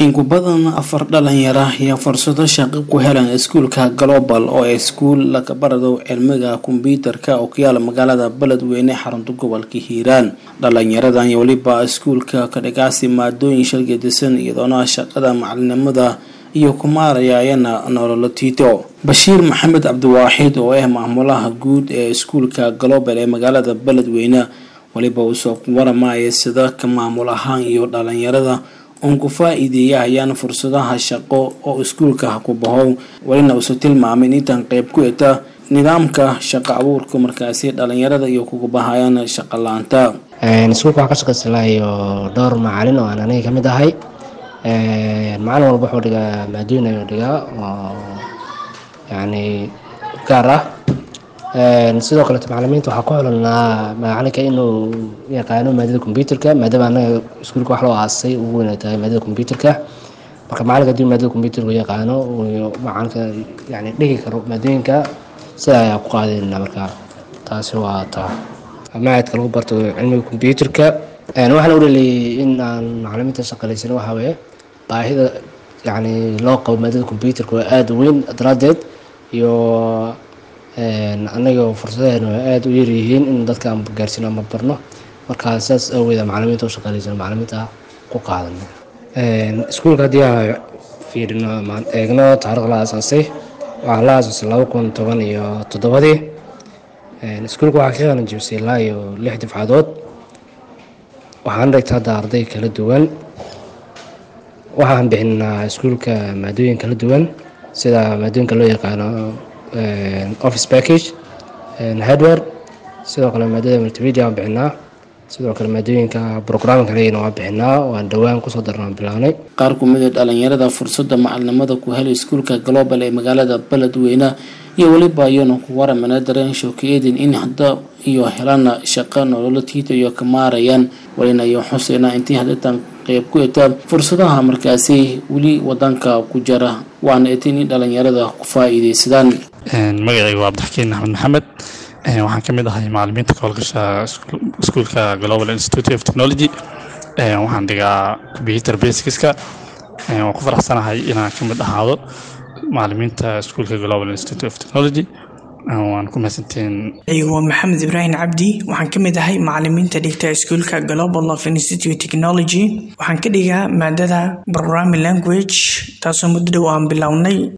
in ku badan afar dhalinyara ayaa fursado shaqo ku helan iskuulka global oo ee iskuul laga barado cilmiga kombyuutarka oo ku yaala magaalada beledweyne xarunta gobolka hiiraan dhalinyaradan iyo weliba iskuulka ka dhigaasi maadooyin shalgadisan iyadoona shaqada macalinimada iyo kumaaraya ayana nololo tiito bashiir maxamed cabdiwaaxid oo ah maamulaha guud ee iskuulka global ee magaalada beledweyne weliba uusoo waramaya sida ka maamul ahaan iyo dhalinyarada uun ku faa-iideeyahayaan fursadaha shaqo oo iskuulka ha ku bahow welina uuse tilmaamay intan qeyb ku eta nidaamka shaqo abuurka markaasi dhalinyarada iyo kugu bahayaan shaqo la-aanta iskuulka waxaan ka shaqaysanaayo dhowr macalin oo aan aniga kamid ahay macalin walba wuxuu dhigaa maadooyin ayuu dhigaa oo yani gaar ah sidoo kaleeto macalimiinta waxaa ku xulanaa macalinka inuu yaqaano maadada combyuterka maadaama anaga iskuulka wax loo aasay ugu weyn ay tahay maadada combyuterka marka macalinka hadii maadada combyuterka yaqaano macalinka yani dhigi karo maadooyinka sida ayaa ku qaadayna marka taasi waa taa macadka lagu barto cilmiga combyuterka waxaan udhaliyay in aan macalimiinta shaqaleysan waxaa weeye baahida yani loo qabo maadada combyuterka waa aada weyn daraadeed iyo anaga fursadaheena waa aada u yaryihiin in dadka aan gaarsiino ama barno markaa saas awgeeda macalimiinta u shaqaaleysan macalimiinta ku qaadano iskuulka haddii aan fiirino eegno taariikh la aasaasay waxaa la aasaasay laba kun toban iyo toddobadii iskuulka waxaa ka qalan jibisay ilaa iyo lix difcadood waxaan dhigta hadda arday kala duwan waxaan bixinaa iskuulka maadooyin kala duwan sida maadooyinka loo yaqaano office package hardware sidoo kale maadada multimedia waan bixinaa sidoo kale maadooyinka programming leyna waan bixinaa waan dhowaan kusoo darnaan bilaanay qaar kumid a dhalinyarada fursada macalinimada ku helay iskuulka global ee magaalada beledweyne iyo weliba iyana ku waramana dareen shookeedin in hadda iyo helana shaqo nololo tiita iyo ka maarayaan walina iyo xuseyna intii hadeetan qeyb ku eta fursadaha markaasi weli wadanka ku jira waana etin in dhalinyarada ku faa-iideysadaan magacayga waa cabdixakiin axmed maxamed waxaan ka mid ahay macalimiinta ka howlgasha iskuulka global institute of technology waxaan dhigaa computer basicska waan ku faraxsanahay inaan ka mid ahaado macalimiinta iskuulka global institute of technology waan ku mahadsantiin igu waa maxamed ibraahim cabdi waxaan ka mid ahay macalimiinta dhigta iskuulka global of institute technology waxaan ka dhigaa maadada programming language taasoo muddo dhow aan bilownay